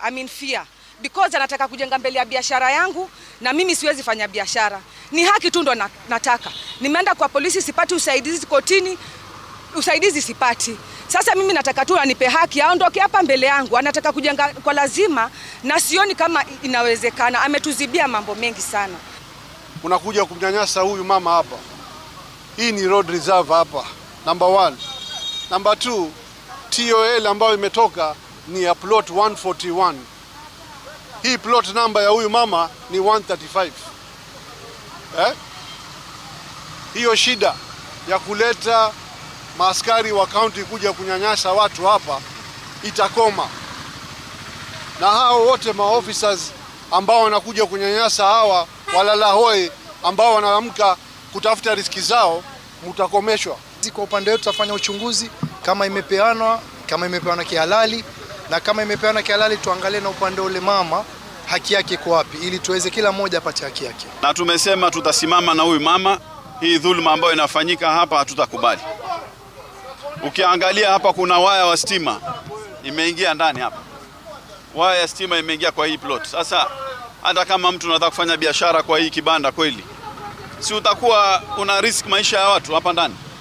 I'm in fear because anataka kujenga mbele ya biashara yangu na mimi siwezi fanya biashara. Ni haki tu ndo na, nataka. Nimeenda kwa polisi sipati usaidizi kotini, usaidizi sipati. Sasa mimi nataka tu anipe haki, aondoke hapa mbele yangu. Anataka kujenga kwa lazima na sioni kama inawezekana. Ametuzibia mambo mengi sana. unakuja kumnyanyasa huyu mama hapa. Hii ni road reserve hapa, number one. Number two, TOL ambayo imetoka ni ya plot 141. Hii plot number ya huyu mama ni 135. Eh? Hiyo shida ya kuleta maaskari wa kaunti kuja kunyanyasa watu hapa itakoma, na hao wote maofficers ambao wanakuja kunyanyasa hawa walala hoi ambao wanaamka kutafuta riski zao mutakomeshwa. Sisi Kwa upande wetu tutafanya uchunguzi kama imepeanwa, kama imepeanwa kihalali, na kama imepeanwa kihalali tuangalie na upande ule mama haki yake iko wapi, ili tuweze kila mmoja apate haki yake. na tumesema tutasimama na huyu mama. Hii dhuluma ambayo inafanyika hapa hatutakubali. Ukiangalia hapa kuna waya wa stima imeingia ndani hapa, waya ya stima imeingia kwa hii plot. Sasa hata kama mtu anataka kufanya biashara kwa hii kibanda kweli, si utakuwa una risk maisha ya watu hapa ndani?